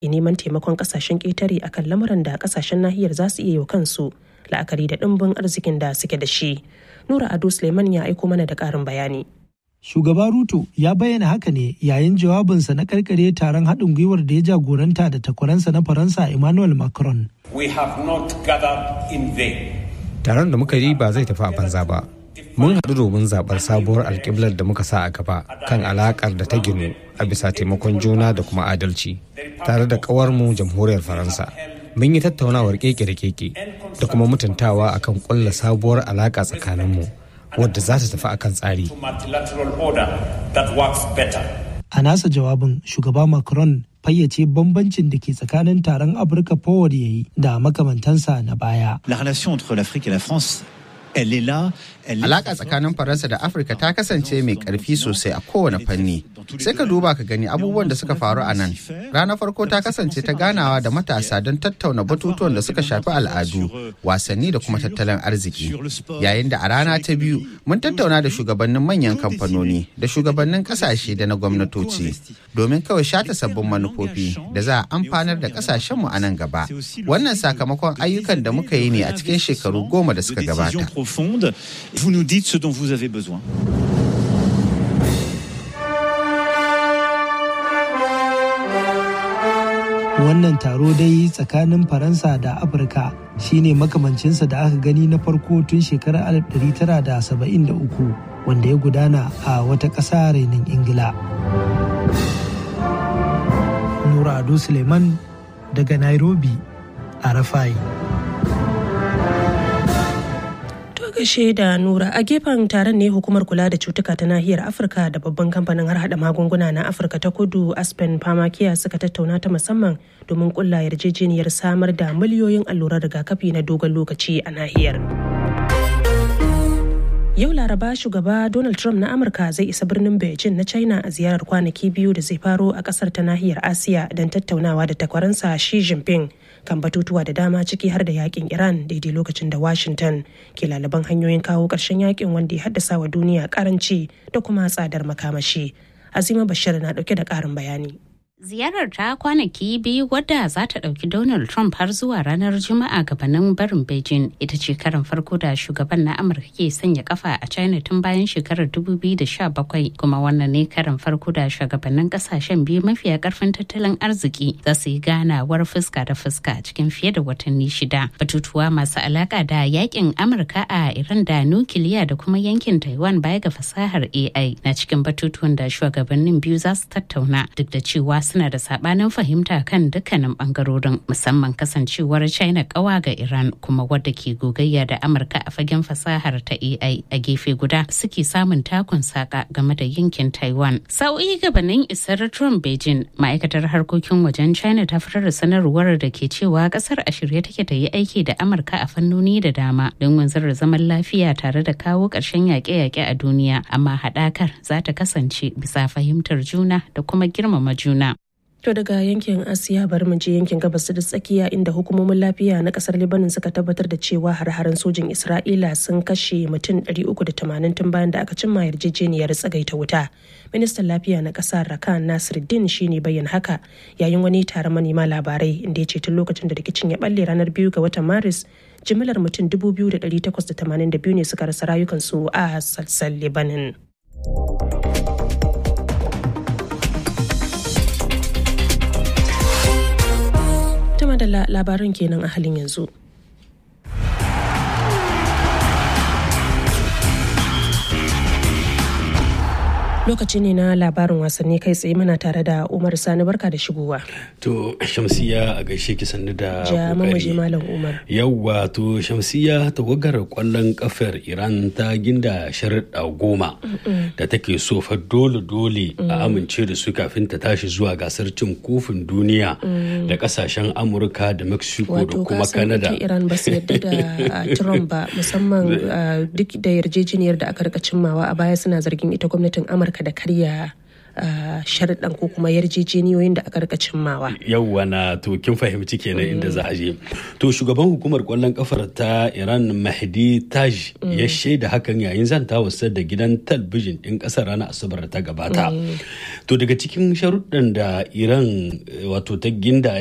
neman taimakon kasashen ƙetare akan lamuran da kasashen nahiyar za su iya yi kansu la'akari da ɗimbin arzikin da suke da shi. Nura Ado Suleiman ya aiko mana da ƙarin bayani. Shugaba Ruto ya bayyana haka ne yayin jawabinsa na karkare taron haɗin gwiwar da ya jagoranta da takwaransa na Faransa Emmanuel Macron. We have not gathered in vain. Taron da muka yi ba zai tafi a banza ba. Mun haɗu domin zaɓar sabuwar alƙiblar da muka sa a gaba kan alaƙar da ta ginu a bisa taimakon juna da kuma adalci tare da ƙawarmu jamhuriyar Faransa. Mun yi tattaunawar keke da keke da kuma mutuntawa akan ƙulla sabuwar alaƙa tsakaninmu. wadda za ta tafi akan tsari. A nasa jawabin shugaba Macron fayyace bambancin da ke tsakanin taron Afirka Forward ya yi da makamantansa na baya. La relation entre l'Afrique et la France Elle est là, Alaƙa tsakanin Faransa da Afirka ta kasance mai ƙarfi sosai a kowane fanni. Sai ka duba ka gani abubuwan da suka faru a nan. Ranar farko ta kasance ta ganawa da matasa don tattauna batutuwan da suka shafi al'adu, wasanni da kuma tattalin arziki. Yayin da a rana ta biyu mun tattauna da shugabannin manyan kamfanoni da shugabannin ƙasashe da na gwamnatoci domin kawai shata sabbin manufofi da za a amfanar da ƙasashenmu a nan gaba. Wannan sakamakon ayyukan da muka yi ne a cikin shekaru goma da suka gabata. profonde. Vous nous dites ce dont vous avez besoin. Wannan taro dai tsakanin Faransa da Afirka shine makamancinsa da aka gani na farko tun shekarar 1973 wanda ya gudana a wata ƙasa renin Ingila. Nura Ado Suleiman daga Nairobi a Rafai. gashe da nura a gefen taron ne hukumar kula da cutuka ta nahiyar afirka da babban kamfanin har hada magunguna na afirka ta kudu aspen pharmacare suka tattauna ta musamman domin kulla yarjejeniyar samar da miliyoyin allurar rigakafi na dogon lokaci a nahiyar yau laraba shugaba donald trump na amurka zai isa birnin beijing na china a ziyarar kwanaki biyu da zai faro a kasar ta nahiyar asiya don tattaunawa da takwaransa shi jinping kan batutuwa da dama ciki har da yakin iran daidai lokacin da washington ke lalaban hanyoyin kawo ƙarshen yakin wanda ya haddasa wa duniya karanci da kuma tsadar makamashi azima bashir na dauke da ƙarin bayani Ziyarar ta kwanaki biyu wadda za ta ɗauki Donald Trump har zuwa ranar Juma'a gabanin barin Beijing ita ce karin farko da shugaban na Amurka ke sanya kafa a China tun bayan shekarar 2017 kuma wannan ne karin farko da shugabannin kasashen biyu mafiya karfin tattalin arziki za su yi ganawar fuska da fuska cikin fiye da watanni shida. Batutuwa masu alaka da yakin Amurka a Iran da nukiliya da kuma yankin Taiwan baya ga fasahar AI na cikin batutuwan da shugabannin biyu za su tattauna duk da cewa suna da sabanin fahimta kan dukkanin bangarorin musamman kasancewar china kawa ga iran kuma wadda ke gogayya da amurka a fagen fasahar ta ai a gefe guda suke samun takun saka game da yankin taiwan sau'i gabanin isar trump beijing ma'aikatar harkokin wajen china ta fitar da sanarwar da ke cewa kasar a shirye take ta yi aiki da amurka a fannoni da dama don wanzar da zaman lafiya tare da kawo ƙarshen yaƙe-yaƙe a duniya amma haɗakar za ta kasance bisa fahimtar juna da kuma girmama juna To daga yankin Asiya bari mu je yankin gabas da tsakiya inda hukumomin lafiya na kasar Lebanon suka tabbatar da cewa har-haren sojin Isra'ila sun kashe mutum 380 tun bayan da aka cimma yarjejeniyar tsagaita wuta. Ministan lafiya na kasar Rakan Nasiruddin shine bayyana haka yayin wani taron manema labarai inda ya ce tun lokacin da rikicin ya balle ranar biyu ga watan Maris jimillar mutum 2,882 ne suka rasa rayukansu a sassan Lebanon. Tuma da labaran kenan a halin yanzu. lokaci ne na labarin wasanni kai tsaye muna tare da umar sani barka da shigowa to shamsiya a gaishe ki sannu da ja mamaje malam umar yawwa to shamsiya tawagar kwallon kafar iran ta ginda sharaɗa goma da take so fa dole dole a amince da su kafin ta tashi zuwa gasar cin kofin duniya da kasashen amurka da mexico da kuma canada wato iran ba su yadda da trump ba musamman duk da yarjejeniyar da aka rika cimmawa a baya suna zargin ita gwamnatin amurka da karya sharuɗan ko kuma yarjejeniyoyin da aka rika cimmawa. Yauwa na to kin fahimci kenan inda za a je. To shugaban hukumar kwallon kafar ta Iran Mahdi Taj ya shaida hakan yayin zantawarsa da gidan talbijin ɗin ƙasar ranar Asabar ta gabata. To daga cikin sharuɗan da Iran wato ta ginda